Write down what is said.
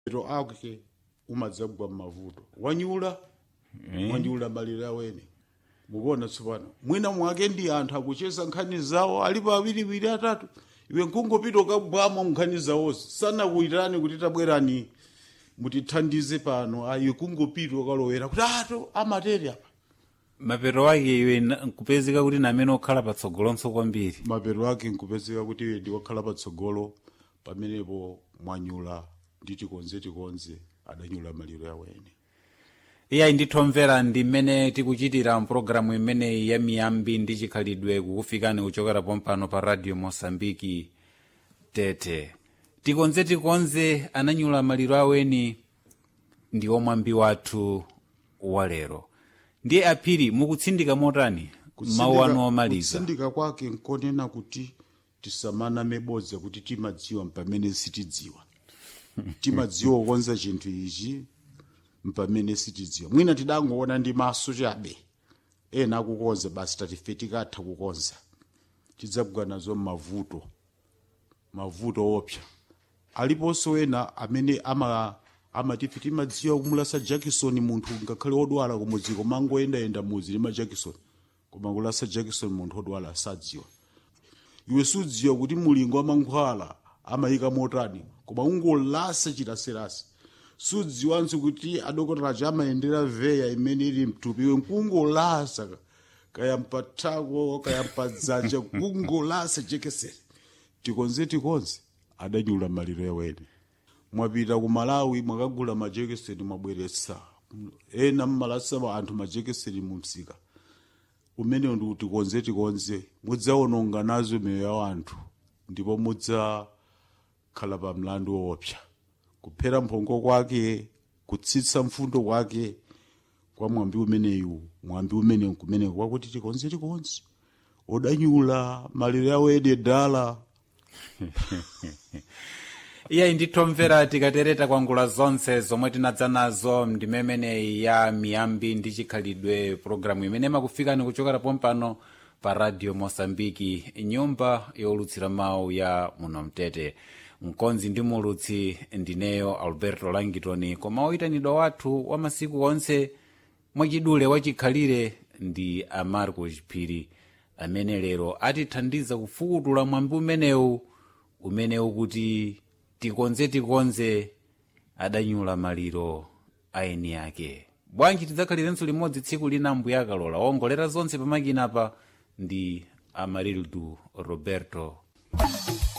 ero ake umadzagwa m'mavuto wanyula wanyula malire awene mukuona tsopano mwina mwake ndi anthu akucheza nkhani zawo alipo awiriwiri atatu iwe nkungopita ukabwamo nkhani zawozo sanakuyitirani kuti tabwerani mutithandize pano ayi kungopita ukalowera kuti ato amatere apa mapeto ake iwe na- nkupezeka kuti namene okhala patsogolonso kwambiri mapeto ake nkupezeka kuti iwe ndiwakhala patsogolo pamenepo mwanyula ndi tikonze tikonze adanyula malire awene iyayi ndithomvera ndi mmene tikuchitira mpulogalamu imeneyi ya miyambi ndi chikhalidwe kukufikani kuchokera pompano pa radio mosambiki tete tikonze tikonze ananyula maliro aweni ndi omwambi wathu walero ndiye aphiri mukutsindika motani mawu anu omaliza kutsindika kwake nkonena kuti tisamaname bodza kuti timadziwa mpamene sitidziwa timadziwa kukonza chinthu ichi mpamene sitidziwa mwina tidangoona ndi maso chabe ena akukonza basi tatife tikatha kukonza tidzagwa nazo m'mavuto mavuto opsa aliponso ena amene ama amatife timadziwa kumulasa jackson munthu ngakhale odwala kumudzi komangoyendayenda mudzi lima jackson koma kulasa jackson munthu odwala asadziwa iwe sudziwa kuti mulingo wa mankhwala amayika motani koma ungolasa chiraserasi sudziwanso kuti adokotela aja amayendera veya imene ili mthupi iwe nkungolasa kaya mpathako kaya mpadzanja kungolasa jekeseni tikonze tikonze adanyula maliro yawene mwapita ku malawi mwakagula majekeseni mwabweretsa ena mmalasa anthu majekeseni mu msika umenewo ndi kuti konze tikonze mudzawononga nazo miyoyo ya anthu ndipo mudzakhala pa mlandu woopsa kuphera mphongo kwake kutsitsa mfundo kwake kwa mwambi umeneyu mwambi umenewu kumeneko kwakuti tikonze tikonze odanyula maliro yawo ede dala iyayi ndithomvera tikatereta kwangula zonse zomwe tinadza nazo ndimemeneyi ya miyambi ndi chikhalidwe pologalamu imene makufikani kuchokera pompano pa radio mosambiki nyumba yolutsira mawu ya muno mtete mkonzi ndi mulutsi ndineyo alberto langitoni koma oyitanidwa wathu wa masiku onse mwachidule wachikhalire ndi amarco chiphiri amene lero atithandiza kufukutula mwambi umenewu umenewu kuti tikonze tikonze adanyula maliro aeni ake bwanji tidzakhalirenso limodzi tsiku lina mbuya akalola wongolera zonse pamakina pa ndi amarildu roberto